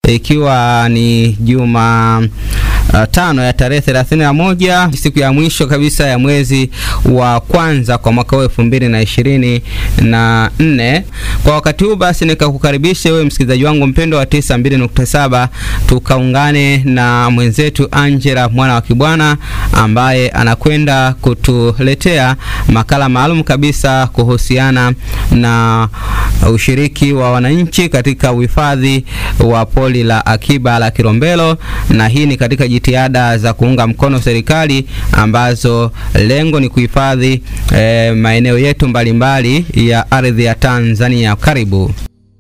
ikiwa ni juma uh, tano ya tarehe thelathini na moja siku ya mwisho kabisa ya mwezi wa kwanza kwa mwaka huu elfu mbili na ishirini na nne. Kwa wakati huu basi nikakukaribisha wewe msikilizaji wangu mpendo wa tisa mbili nukta saba tukaungane na mwenzetu Angela mwana wa Kibwana ambaye anakwenda kutuletea makala maalum kabisa kuhusiana na ushiriki wa wananchi katika uhifadhi wa pori la akiba la Kilombero, na hii ni katika jitihada za kuunga mkono serikali ambazo lengo ni kuhifadhi eh, maeneo yetu mbalimbali ya ardhi ya Tanzania. Karibu.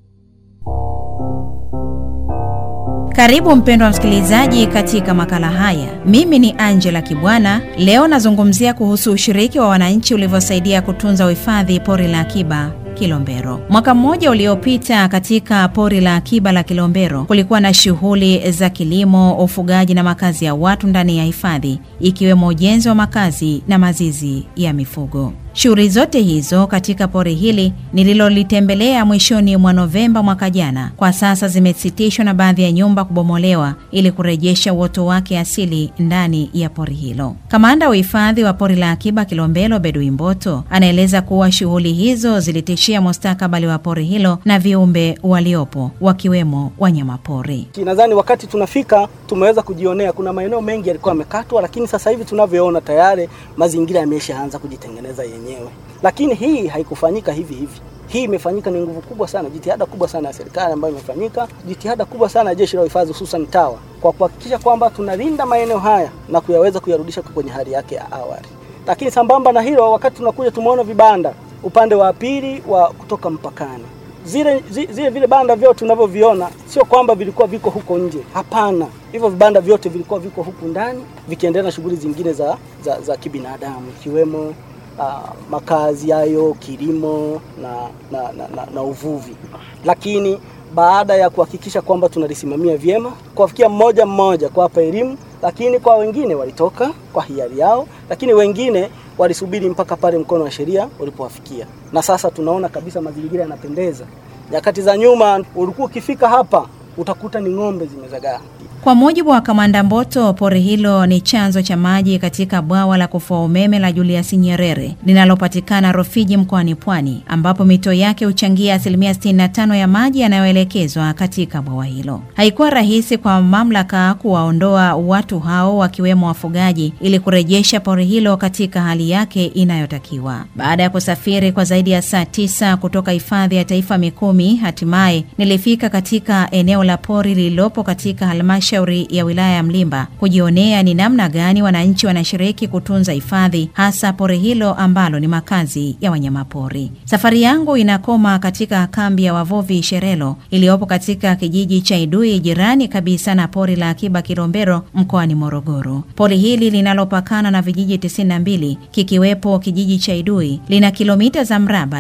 Karibu mpendwa msikilizaji katika makala haya. Mimi ni Angela Kibwana. Leo nazungumzia kuhusu ushiriki wa wananchi ulivyosaidia kutunza uhifadhi pori la akiba Kilombero. Mwaka mmoja uliopita katika pori la akiba la Kilombero kulikuwa na shughuli za kilimo, ufugaji na makazi ya watu ndani ya hifadhi, ikiwemo ujenzi wa makazi na mazizi ya mifugo. Shughuli zote hizo katika pori hili nililolitembelea mwishoni mwa Novemba mwaka jana, kwa sasa zimesitishwa na baadhi ya nyumba kubomolewa ili kurejesha uoto wake asili ndani ya pori hilo. Kamanda wa uhifadhi wa pori la akiba Kilombero, Bedui Mboto, anaeleza kuwa shughuli hizo zilitishia mustakabali wa pori hilo na viumbe waliopo wakiwemo wanyamapori. Nadhani wakati tunafika tumeweza kujionea kuna maeneo mengi yalikuwa yamekatwa, lakini sasa hivi tunavyoona tayari mazingira yameshaanza kujitengeneza yenyewe, lakini hii haikufanyika hivi hivi. Hii imefanyika ni nguvu kubwa sana, jitihada kubwa sana ya serikali ambayo imefanyika, jitihada kubwa sana ya jeshi la uhifadhi hususan TAWA kwa kuhakikisha kwamba tunalinda maeneo haya na kuyaweza kuyarudisha kwenye hali yake ya awali. Lakini sambamba na hilo, wakati tunakuja tumeona vibanda upande wa pili wa kutoka mpakani zile, zile, zile vile banda vyote tunavyoviona sio kwamba vilikuwa viko huko nje, hapana. Hivyo vibanda vyote vilikuwa viko huku ndani vikiendelea na shughuli zingine za, za, za kibinadamu ikiwemo uh, makazi hayo, kilimo na, na, na, na, na uvuvi. Lakini baada ya kuhakikisha kwamba tunalisimamia vyema, kuwafikia mmoja mmoja, kuwapa elimu, lakini kwa wengine walitoka kwa hiari yao, lakini wengine walisubiri mpaka pale mkono wa sheria ulipowafikia, na sasa tunaona kabisa mazingira yanapendeza. Nyakati za nyuma ulikuwa ukifika hapa utakuta ni ng'ombe zimezagaa. Kwa mujibu wa Kamanda Mboto, pori hilo ni chanzo cha maji katika bwawa la kufua umeme la Julius Nyerere linalopatikana Rufiji mkoani Pwani, ambapo mito yake huchangia asilimia 65 ya maji yanayoelekezwa katika bwawa hilo. Haikuwa rahisi kwa mamlaka kuwaondoa watu hao wakiwemo wafugaji ili kurejesha pori hilo katika hali yake inayotakiwa. Baada ya kusafiri kwa zaidi ya saa tisa kutoka hifadhi ya taifa Mikumi, hatimaye nilifika katika eneo la pori lililopo katika halmashauri ya wilaya ya Mlimba kujionea ni namna gani wananchi wanashiriki kutunza hifadhi hasa pori hilo ambalo ni makazi ya wanyamapori. Safari yangu inakoma katika kambi ya wavuvi Sherelo iliyopo katika kijiji cha Idui jirani kabisa na pori la akiba Kilombero mkoani Morogoro. Pori hili linalopakana na vijiji 92 kikiwepo kijiji cha Idui lina kilomita za mraba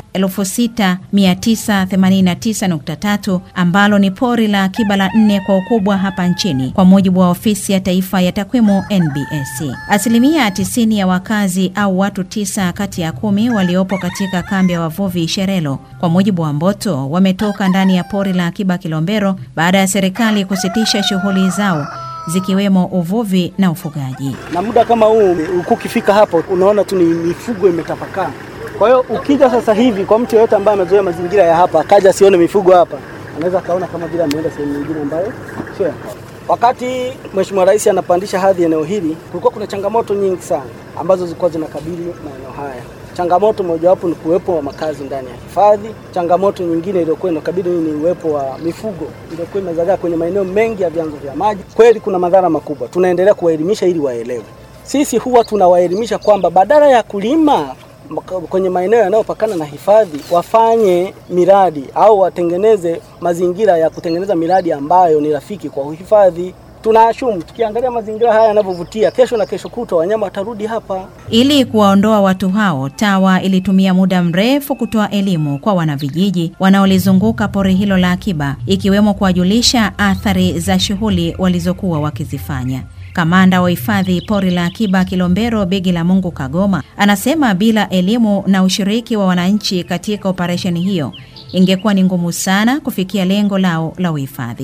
6989.3 ambalo ni pori la akiba la nne kwa ukubwa hapa nchini kwa mujibu wa ofisi ya taifa ya takwimu NBS. Asilimia 90 ya wakazi au watu tisa kati ya kumi waliopo katika kambi ya wavuvi Sherelo, kwa mujibu wa Mboto, wametoka ndani ya pori la akiba Kilombero baada ya serikali kusitisha shughuli zao zikiwemo uvuvi na ufugaji. Na muda kama huu ulikuwa ukifika hapo unaona tu ni mifugo imetapakaa. Kwa hiyo ukija sasa hivi kwa mtu yeyote ambaye amezoea mazingira ya hapa akaja asione mifugo hapa, anaweza kaona kama vile ameenda sehemu nyingine ambayo sio ya hapa. Wakati Mheshimiwa Rais anapandisha hadhi eneo hili, kulikuwa kuna changamoto nyingi sana ambazo zilikuwa zinakabili maeneo haya. Changamoto mojawapo ni kuwepo wa makazi ndani ya hifadhi. Changamoto nyingine iliyokuwa inakabili ni uwepo wa mifugo iliyokuwa imezagaa kwenye maeneo mengi ya vyanzo vya maji. Kweli kuna madhara makubwa, tunaendelea kuwaelimisha ili waelewe. Sisi huwa tunawaelimisha kwamba badala ya kulima kwenye maeneo yanayopakana na hifadhi wafanye miradi au watengeneze mazingira ya kutengeneza miradi ambayo ni rafiki kwa uhifadhi. Tunaashumu tukiangalia mazingira haya yanavyovutia, kesho na kesho kutwa wanyama watarudi hapa. Ili kuwaondoa watu hao, TAWA ilitumia muda mrefu kutoa elimu kwa wanavijiji wanaolizunguka pori hilo la akiba, ikiwemo kuwajulisha athari za shughuli walizokuwa wakizifanya. Kamanda wa hifadhi pori la akiba Kilombero, Begi la Mungu Kagoma, anasema bila elimu na ushiriki wa wananchi katika operesheni hiyo ingekuwa ni ngumu sana kufikia lengo lao la uhifadhi.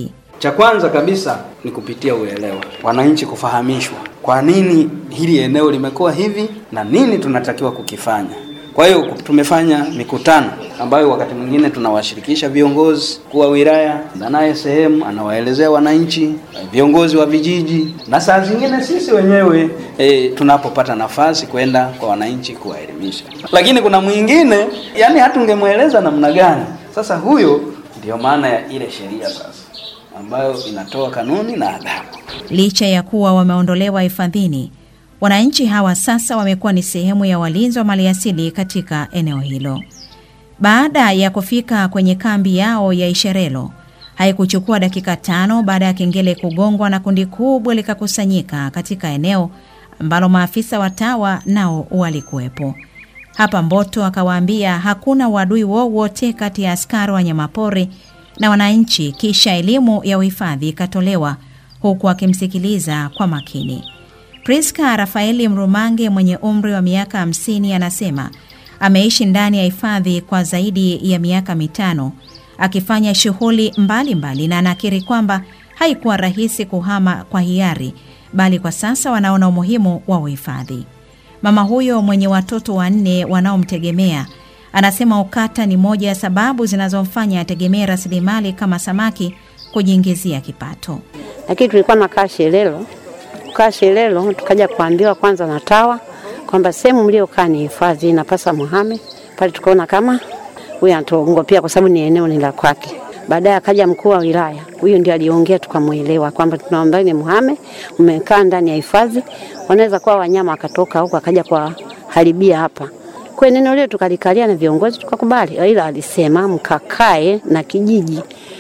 Cha kwanza kabisa ni kupitia uelewa, wananchi kufahamishwa kwa nini hili eneo limekuwa hivi na nini tunatakiwa kukifanya. Kwa hiyo tumefanya mikutano ambayo wakati mwingine tunawashirikisha viongozi kuwa wilaya naye sehemu anawaelezea wananchi, viongozi wa vijiji, na saa zingine sisi wenyewe e, tunapopata nafasi kwenda kwa wananchi kuwaelimisha. Lakini kuna mwingine yani hatungemweleza namna gani. Sasa huyo ndiyo maana ya ile sheria sasa ambayo inatoa kanuni na adhabu. Licha ya kuwa wameondolewa hifadhini, wananchi hawa sasa wamekuwa ni sehemu ya walinzi wa maliasili katika eneo hilo. Baada ya kufika kwenye kambi yao ya Isherelo, haikuchukua dakika tano baada ya kengele kugongwa na kundi kubwa likakusanyika katika eneo ambalo maafisa wa TAWA nao walikuwepo. Hapa Mboto akawaambia hakuna uadui wowote kati ya askari wa wanyamapori na wananchi, kisha elimu ya uhifadhi ikatolewa huku akimsikiliza kwa makini. Priska Rafaeli Mrumange mwenye umri wa miaka hamsini anasema ameishi ndani ya hifadhi kwa zaidi ya miaka mitano akifanya shughuli mbalimbali, na anakiri kwamba haikuwa rahisi kuhama kwa hiari, bali kwa sasa wanaona umuhimu wa uhifadhi. Mama huyo mwenye watoto wanne wanaomtegemea anasema ukata ni moja ya sababu zinazomfanya ategemee rasilimali kama samaki kujiingizia kipato. Lakini tulikuwa nakaa Shelelo, kukaa Shelelo tukaja kuambiwa kwanza na TAWA kwamba sehemu mliokaa ni hifadhi, inapasa muhame pale. Tukaona kama huyu anatuongopea kwa sababu ni eneo ni la kwake. Baadaye akaja mkuu wa wilaya, huyu ndio aliongea, tukamwelewa kwamba tunaomba ni muhame, umekaa ndani ya hifadhi, wanaweza kuwa wanyama wakatoka huko akaja kwa haribia hapa kwa neno lile, tukalikalia na viongozi tukakubali, ila alisema mkakae na kijiji,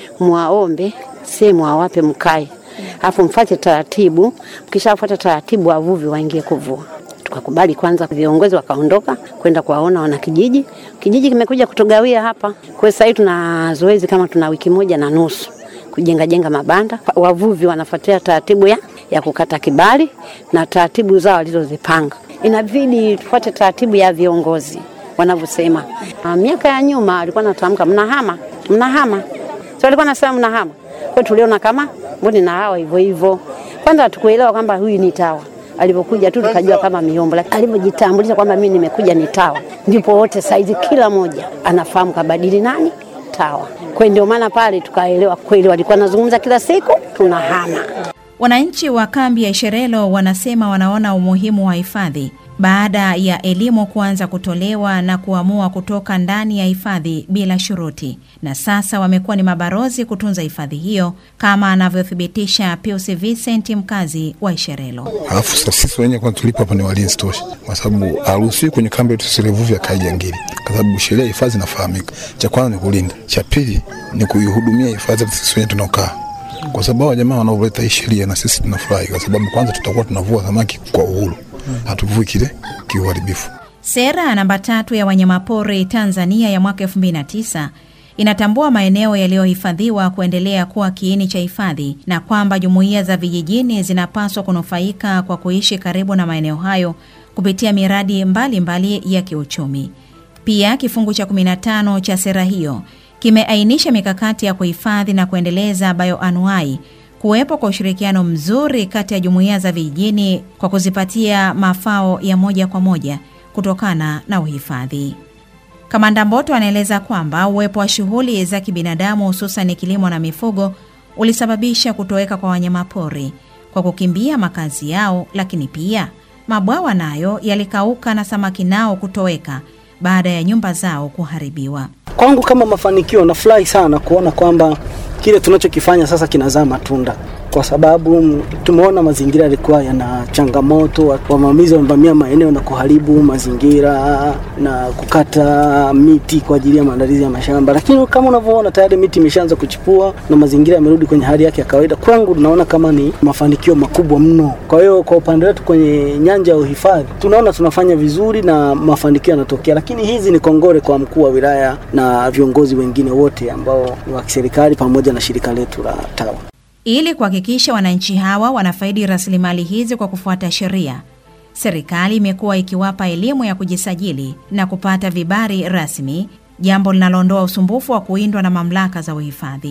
mwaombe sehemu awape mkae, afu mfate taratibu, mkishafuata taratibu wavuvi waingie kuvua. Tukakubali kwanza, viongozi wakaondoka kwenda kuwaona wana kijiji. Kijiji kimekuja kutugawia hapa. Kwa sasa hivi tuna zoezi kama tuna wiki moja na nusu kujenga jenga mabanda. Wavuvi wanafuatia taratibu ya, ya kukata kibali na taratibu zao walizozipanga. Inabidi tufuate taratibu ya viongozi wanavyosema. Miaka ya nyuma alikuwa natamka mnahama, mnahama, so alikuwa nasema mnahama. Kwa tuliona kama mbona na hawa hivyo hivyo. Kwanza hatukuelewa kwamba huyu ni TAWA alipokuja tu tukajua kama miombo, lakini alivyojitambulisha kwamba mimi nimekuja ni TAWA, ndipo wote saizi kila moja anafahamu kabadili nani TAWA. Kwa ndio maana pale tukaelewa kweli walikuwa nazungumza kila siku tunahama. Wananchi wa kambi ya Isherelo wanasema wanaona umuhimu wa hifadhi baada ya elimu kuanza kutolewa na kuamua kutoka ndani ya hifadhi bila shuruti, na sasa wamekuwa ni mabarozi kutunza hifadhi hiyo, kama anavyothibitisha Pius Vincent, mkazi wa Isherelo. Alafu sasa sisi wenyewe kwanza tulipo hapa ni walinzi tosha, kwa sababu haruhusiwi kwenye kambi yetu tusilevuvi akae jangili, kwa sababu sheria ya hifadhi inafahamika. Cha kwanza ni kulinda, cha pili ni kuihudumia hifadhi sisi wenyewe tunaokaa kwa sababu hao jamaa wanaoleta hii sheria na sisi tunafurahi, kwa sababu kwanza tutakuwa tunavua samaki kwa uhuru, hatuvui kile kiuharibifu. Sera namba tatu ya wanyamapori Tanzania ya mwaka 2009 inatambua maeneo yaliyohifadhiwa kuendelea kuwa kiini cha hifadhi na kwamba jumuiya za vijijini zinapaswa kunufaika kwa kuishi karibu na maeneo hayo kupitia miradi mbalimbali mbali ya kiuchumi. Pia kifungu cha 15 cha sera hiyo kimeainisha mikakati ya kuhifadhi na kuendeleza bioanuai, kuwepo kwa ushirikiano mzuri kati ya jumuiya za vijijini kwa kuzipatia mafao ya moja kwa moja kutokana na uhifadhi. Kamanda Mboto anaeleza kwamba uwepo wa shughuli za kibinadamu hususan kilimo na mifugo ulisababisha kutoweka kwa wanyamapori kwa kukimbia makazi yao, lakini pia mabwawa nayo yalikauka na samaki nao kutoweka baada ya nyumba zao kuharibiwa. Kwangu kama mafanikio, nafurahi sana kuona kwamba kile tunachokifanya sasa kinazaa matunda, kwa sababu tumeona mazingira yalikuwa yana changamoto, wavamizi wamevamia maeneo na kuharibu mazingira na kukata miti kwa ajili ya maandalizi ya mashamba, lakini kama unavyoona tayari miti imeshaanza kuchipua na mazingira yamerudi kwenye hali yake ya kawaida. Kwangu tunaona kama ni mafanikio makubwa mno. Kwa hiyo kwa upande wetu kwenye nyanja ya uhifadhi tunaona tunafanya vizuri na mafanikio yanatokea, lakini hizi ni kongole kwa mkuu wa wilaya na viongozi wengine wote ambao ni wa kiserikali pamoja na shirika letu la TAWA. Ili kuhakikisha wananchi hawa wanafaidi rasilimali hizi kwa kufuata sheria, serikali imekuwa ikiwapa elimu ya kujisajili na kupata vibali rasmi, jambo linaloondoa usumbufu wa kuindwa na mamlaka za uhifadhi.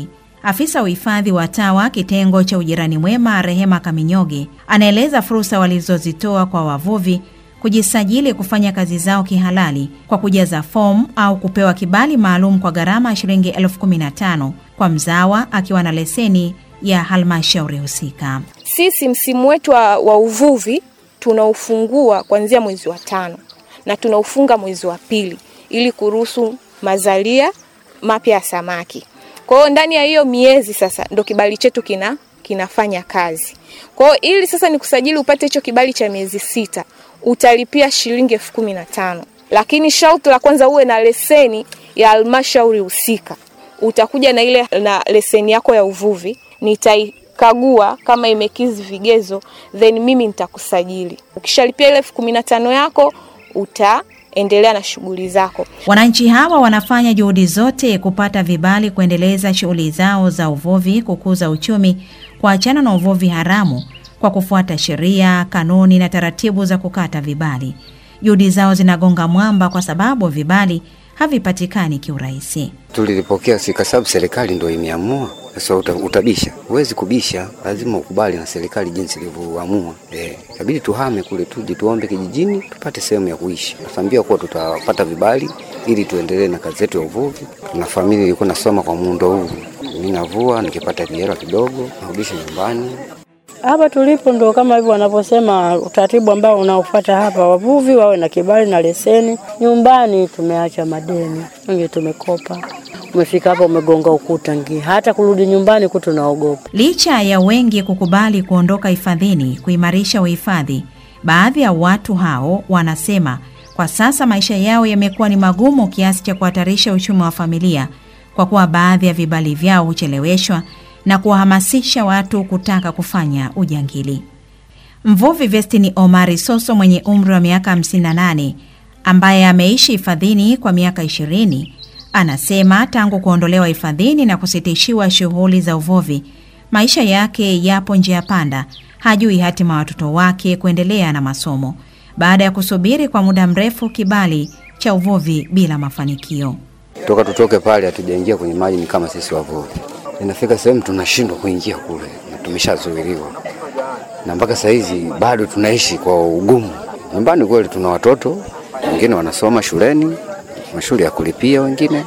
Afisa uhifadhi wa TAWA kitengo cha ujirani mwema, Rehema Kaminyoge, anaeleza fursa walizozitoa kwa wavuvi kujisajili kufanya kazi zao kihalali kwa kujaza fomu au kupewa kibali maalum kwa gharama ya shilingi elfu kumi na tano kwa mzawa akiwa na leseni ya halmashauri husika. Sisi msimu wetu wa, wa uvuvi tunaufungua kuanzia mwezi wa tano na tunaufunga mwezi wa pili ili kuruhusu mazalia mapya ya samaki. Kwa hiyo ndani ya hiyo miezi sasa ndo kibali chetu kina kinafanya kazi. Kwa hiyo ili sasa ni kusajili upate hicho kibali cha miezi sita utalipia shilingi elfu kumi na tano lakini sharti la kwanza uwe na leseni ya halmashauri husika. Utakuja na ile na leseni yako ya uvuvi, nitaikagua kama imekizi vigezo, then mimi nitakusajili. Ukishalipia ile elfu kumi na tano yako utaendelea na shughuli zako. Wananchi hawa wanafanya juhudi zote kupata vibali kuendeleza shughuli zao za uvuvi, kukuza uchumi, kuachana na uvuvi haramu kwa kufuata sheria, kanuni na taratibu za kukata vibali. Juhudi zao zinagonga mwamba kwa sababu vibali havipatikani kiurahisi. Tulilipokea si kwa sababu serikali ndio imeamua. Sasa uta, utabisha, huwezi kubisha, lazima ukubali na serikali jinsi ilivyoamua. Eh, inabidi tuhame kule, tuje tuombe kijijini tupate sehemu ya kuishi. Tunaambia kuwa tutapata vibali ili tuendelee na kazi yetu ya uvuvi. Na familia ilikuwa nasoma kwa muundo huu, mimi navua, nikipata vihela kidogo narudisha nyumbani. Hapa tulipo ndo kama hivyo wanavyosema, utaratibu ambao unaofuata hapa, wavuvi wawe na kibali na leseni. Nyumbani tumeacha madeni, wengi tumekopa. Umefika hapa umegonga ukuta ngi, hata kurudi nyumbani ku tunaogopa. Licha ya wengi kukubali kuondoka hifadhini kuimarisha uhifadhi, baadhi ya watu hao wanasema kwa sasa maisha yao yamekuwa ni magumu kiasi cha kuhatarisha uchumi wa familia kwa kuwa baadhi ya vibali vyao hucheleweshwa na kuwahamasisha watu kutaka kufanya ujangili. Mvuvi Vestini Omari Soso mwenye umri wa miaka 58 ambaye ameishi hifadhini kwa miaka 20 anasema tangu kuondolewa hifadhini na kusitishiwa shughuli za uvuvi, maisha yake yapo njia panda. Hajui hatima watoto wake kuendelea na masomo baada ya kusubiri kwa muda mrefu kibali cha uvuvi bila mafanikio. Toka tutoke pale hatujaingia kwenye maji, ni kama sisi wavuvi inafika sehemu tunashindwa kuingia kule, tumeshazuiliwa na mpaka saa hizi bado tunaishi kwa ugumu. Nyumbani kweli tuna watoto wengine wanasoma shuleni, mashule ya kulipia wengine,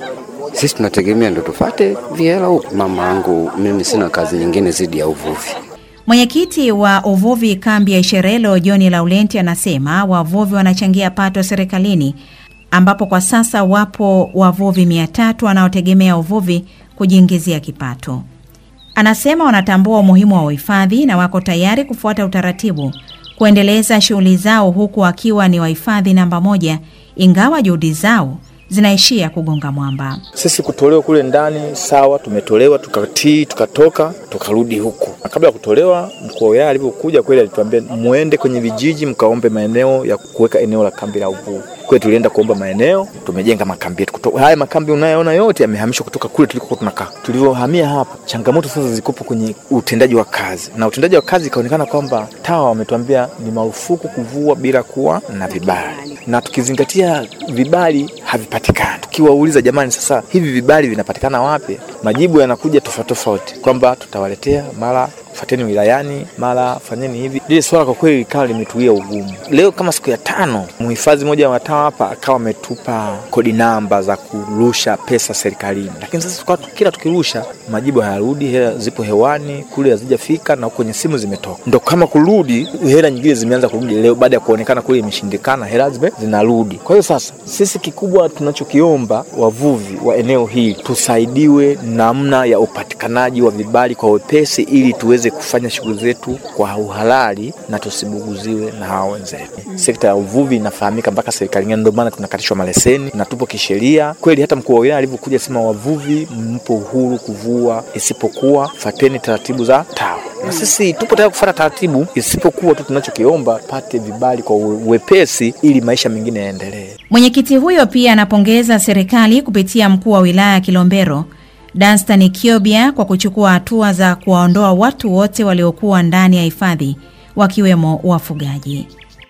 sisi tunategemea ndo tufate vihela huku. Mama yangu mimi sina kazi nyingine zidi ya uvuvi. Mwenyekiti wa uvuvi kambi ya Isherelo John Laurenti anasema wavuvi wanachangia pato serikalini, ambapo kwa sasa wapo wavuvi mia tatu wanaotegemea uvuvi kujiingizia kipato. Anasema wanatambua umuhimu wa uhifadhi na wako tayari kufuata utaratibu kuendeleza shughuli zao huku wakiwa ni wahifadhi namba moja, ingawa juhudi zao zinaishia kugonga mwamba. Sisi kutolewa kule ndani sawa, tumetolewa tukatii, tukatoka tukarudi huku. Na kabla ya kutolewa, mkuu wa wilaya alivyokuja kweli alituambia muende kwenye vijiji mkaombe maeneo ya kuweka eneo la kambi la uvuvi. Kwa tulienda kuomba maeneo, tumejenga makambi yetu. Kutoka haya makambi unayoona yote yamehamishwa kutoka kule tulikokuwa tunakaa. Tulivyohamia hapa, changamoto sasa zilikopo kwenye utendaji wa kazi, na utendaji wa kazi ikaonekana kwamba TAWA wametuambia ni marufuku kuvua bila kuwa na vibali, na tukizingatia vibali havipatikani. Tukiwauliza jamani, sasa hivi vibali vinapatikana wapi? Majibu yanakuja tofauti tofauti, kwamba tutawaletea mara fateni wilayani, mara fanyeni hivi. Lile swala kwa kweli likawa limetuia ugumu. Leo kama siku ya tano, mhifadhi mmoja wa TAWA hapa akawa ametupa kodi namba za kurusha pesa serikalini, lakini sasa tukawa kila tukirusha majibu hayarudi, hela zipo hewani kule hazijafika, na kwenye simu zimetoka. Ndo kama kurudi, hela nyingine zimeanza kurudi leo baada ya kuonekana kule imeshindikana, hela zime zinarudi. Kwa hiyo sasa sisi kikubwa tunachokiomba wavuvi wa eneo hili tusaidiwe namna ya upatikanaji wa vibali kwa wepesi, ili tuweze kufanya shughuli zetu kwa uhalali na tusibuguziwe na hawa wenzetu. Sekta ya uvuvi inafahamika mpaka serikalini, ndio maana tunakatishwa maleseni na tupo kisheria kweli. Hata mkuu wa wilaya alivyokuja sema, wavuvi mpo uhuru kuvua, isipokuwa fateni taratibu za TAWA, na sisi tupo tayari kufuata taratibu, isipokuwa tu tunachokiomba pate vibali kwa uwepesi, ili maisha mengine yaendelee. Mwenyekiti huyo pia anapongeza serikali kupitia mkuu wa wilaya ya Kilombero Danstan Kiobia kwa kuchukua hatua za kuwaondoa watu wote waliokuwa ndani ya hifadhi wakiwemo wafugaji.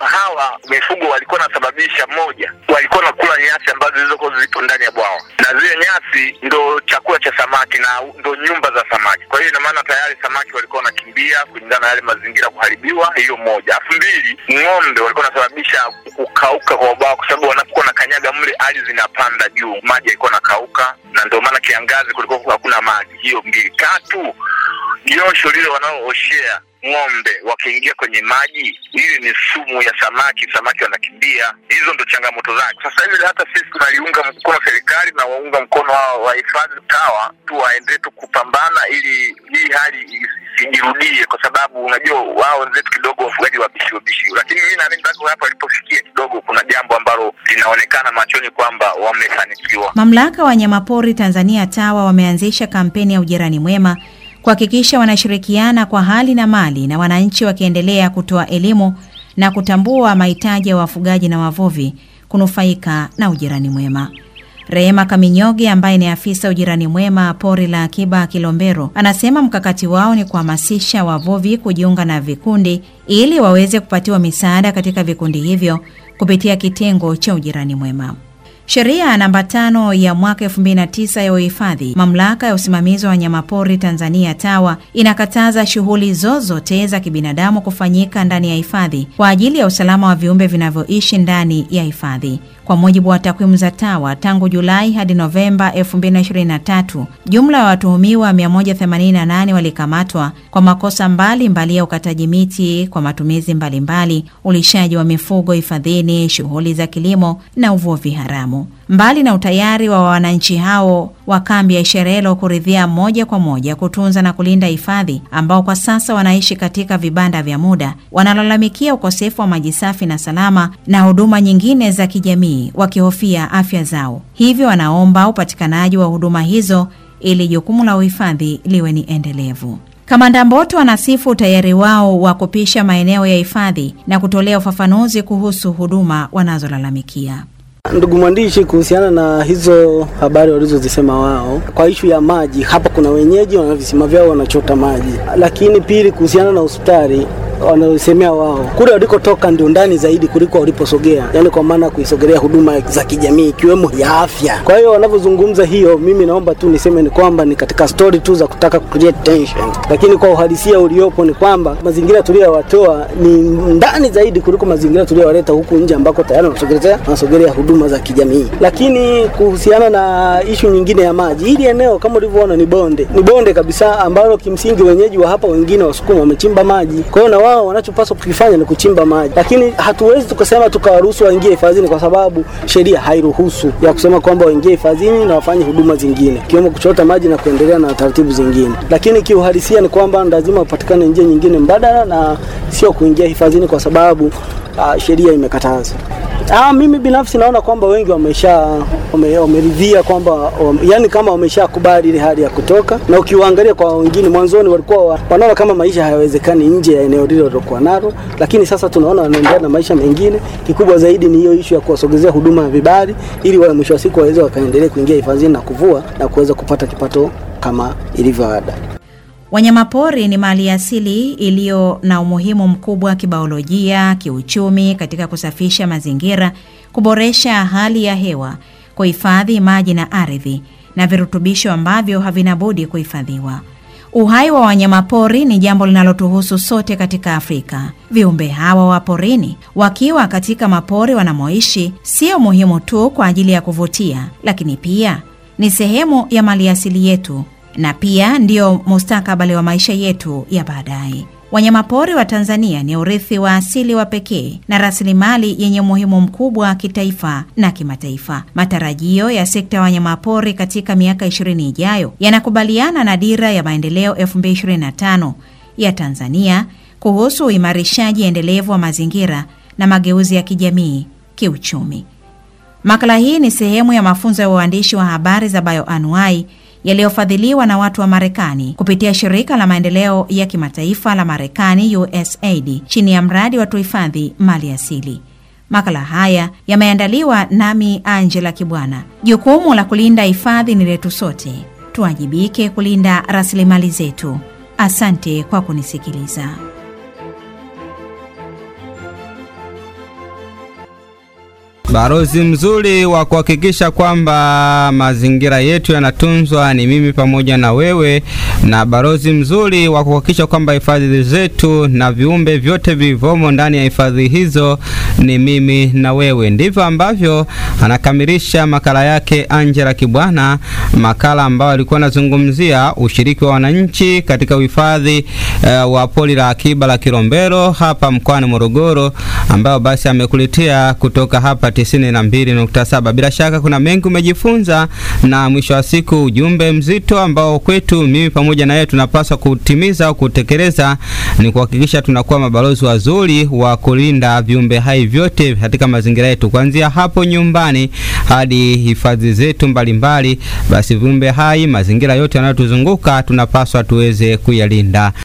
hawa mifugo walikuwa wanasababisha moja, walikuwa nakula nyasi ambazo zilizokuwa zipo ndani ya bwawa, na zile nyasi ndo chakula cha samaki na ndo nyumba za samaki. Kwa hiyo ina maana tayari samaki walikuwa wanakimbia kulingana na yale mazingira kuharibiwa. Hiyo moja. Alafu mbili, ng'ombe walikuwa wanasababisha kukauka kwa bwawa, kwa sababu wanapokuwa na kanyaga mle, ardhi zinapanda juu, maji yalikuwa nakauka, na ndio maana kiangazi kulikuwa hakuna maji. Hiyo mbili. Tatu, josho lile wanaooshea ng'ombe wakiingia kwenye maji, ile ni sumu ya samaki, samaki wanakimbia. Hizo ndo changamoto zake. Sasa hivi hata sisi tunaliunga mkono serikali na waunga mkono hao wahifadhi TAWA tu waendelee tu kupambana ili hii hali isijirudie, kwa sababu unajua wao wenzetu kidogo wafugaji wabishi wabishi, lakini mimi naamini mpaka hapa walipofikia kidogo kuna jambo ambalo linaonekana machoni kwamba wamefanikiwa. Mamlaka wa wanyamapori Tanzania TAWA wameanzisha kampeni ya ujirani mwema kuhakikisha wanashirikiana kwa hali na mali na wananchi wakiendelea kutoa elimu na kutambua mahitaji ya wafugaji na wavuvi kunufaika na ujirani mwema. Rehema Kaminyoge ambaye ni afisa ujirani mwema pori la akiba Kilombero anasema mkakati wao ni kuhamasisha wavuvi kujiunga na vikundi ili waweze kupatiwa misaada katika vikundi hivyo kupitia kitengo cha ujirani mwema. Sheria namba tano ya mwaka 2009 ya uhifadhi, mamlaka ya usimamizi wa wanyamapori Tanzania TAWA inakataza shughuli zozote za kibinadamu kufanyika ndani ya hifadhi kwa ajili ya usalama wa viumbe vinavyoishi ndani ya hifadhi. Kwa mujibu wa takwimu za TAWA, tangu Julai hadi Novemba 2023, jumla ya watuhumiwa 188 walikamatwa kwa makosa mbalimbali mbali ya ukataji miti kwa matumizi mbalimbali mbali, ulishaji wa mifugo hifadhini, shughuli za kilimo na uvuvi haramu. Mbali na utayari wa wananchi hao wa kambi ya Isherelo kuridhia moja kwa moja kutunza na kulinda hifadhi, ambao kwa sasa wanaishi katika vibanda vya muda, wanalalamikia ukosefu wa maji safi na salama na huduma nyingine za kijamii, wakihofia afya zao. Hivyo wanaomba upatikanaji wa huduma hizo ili jukumu la uhifadhi liwe ni endelevu. Kamanda Mboto anasifu utayari wao wa kupisha maeneo ya hifadhi na kutolea ufafanuzi kuhusu huduma wanazolalamikia. Ndugu mwandishi, kuhusiana na hizo habari walizozisema wao kwa ishu ya maji, hapa kuna wenyeji wana visima vyao wanachota maji, lakini pili, kuhusiana na hospitali wanaosemea wao kule walikotoka ndio ndani zaidi kuliko waliposogea, yani kwa maana kuisogelea huduma za kijamii ikiwemo ya afya. Kwa hiyo wanavyozungumza hiyo, mimi naomba tu niseme ni kwamba ni katika story tu za kutaka create tension, lakini kwa uhalisia uliopo ni kwamba mazingira tuliyowatoa ni ndani zaidi kuliko mazingira tuliyowaleta huku nje ambako tayari wanasogelea wanasogelea huduma za kijamii. Lakini kuhusiana na ishu nyingine ya maji, hili eneo kama ulivyoona ni bonde, ni bonde kabisa ambalo kimsingi wenyeji wa hapa wengine Wasukuma wamechimba maji, kwa hiyo na wao wanachopaswa kukifanya ni kuchimba maji, lakini hatuwezi tukasema tukawaruhusu waingie hifadhini kwa sababu sheria hairuhusu ya kusema kwamba waingie hifadhini na wafanye huduma zingine ikiwemo kuchota maji na kuendelea na taratibu zingine. Lakini kiuhalisia ni kwamba lazima upatikane njia nyingine mbadala na sio kuingia hifadhini kwa sababu uh, sheria imekataza. Ah, mimi binafsi naona kwamba wengi wamesha wameridhia wame kwamba wame, yani kama wameshakubali ile hali ya kutoka, na ukiwaangalia kwa wengine mwanzoni walikuwa wanaona kama maisha hayawezekani nje ya eneo lile walilokuwa nalo, lakini sasa tunaona wanaendelea na maisha mengine. Kikubwa zaidi ni hiyo ishu ya kuwasogezea huduma ya vibali, ili wale mwisho wa siku waweze wakaendelea kuingia hifadhini na kuvua na kuweza kupata kipato kama ilivyo ada. Wanyamapori ni mali asili iliyo na umuhimu mkubwa kibiolojia, kiuchumi, katika kusafisha mazingira, kuboresha hali ya hewa, kuhifadhi maji na ardhi na virutubisho ambavyo havina budi kuhifadhiwa. Uhai wa wanyamapori ni jambo linalotuhusu sote katika Afrika. Viumbe hawa wa porini wakiwa katika mapori wanamoishi sio muhimu tu kwa ajili ya kuvutia, lakini pia ni sehemu ya maliasili yetu na pia ndio mustakabali wa maisha yetu ya baadaye. Wanyamapori wa Tanzania ni urithi wa asili wa pekee na rasilimali yenye umuhimu mkubwa kitaifa na kimataifa. Matarajio ya sekta ya wanyamapori katika miaka 20 ijayo yanakubaliana na dira ya maendeleo 2025 ya Tanzania kuhusu uimarishaji endelevu wa mazingira na mageuzi ya kijamii, kiuchumi. Makala hii ni sehemu ya mafunzo ya uandishi wa habari za bioanuai yaliyofadhiliwa na watu wa Marekani kupitia shirika la maendeleo ya kimataifa la Marekani USAID chini ya mradi wa tuhifadhi mali asili. Makala haya yameandaliwa nami Angela Kibwana. Jukumu la kulinda hifadhi ni letu sote, tuwajibike kulinda rasilimali zetu. Asante kwa kunisikiliza. Balozi mzuri wa kuhakikisha kwamba mazingira yetu yanatunzwa ni mimi pamoja na wewe, na balozi mzuri wa kuhakikisha kwamba hifadhi zetu na viumbe vyote vilivyomo ndani ya hifadhi hizo ni mimi na wewe. Ndivyo ambavyo anakamilisha makala yake Angela Kibwana, makala ambayo alikuwa anazungumzia ushiriki wa wananchi katika uhifadhi uh, wa pori la akiba la Kilombero hapa mkoani Morogoro, ambayo basi amekuletea kutoka hapa 92.7. Bila shaka kuna mengi umejifunza, na mwisho wa siku ujumbe mzito ambao kwetu mimi pamoja na yeye tunapaswa kutimiza au kutekeleza ni kuhakikisha tunakuwa mabalozi wazuri wa kulinda viumbe hai vyote katika mazingira yetu, kuanzia hapo nyumbani hadi hifadhi zetu mbalimbali. Basi viumbe hai, mazingira yote yanayotuzunguka tunapaswa tuweze kuyalinda.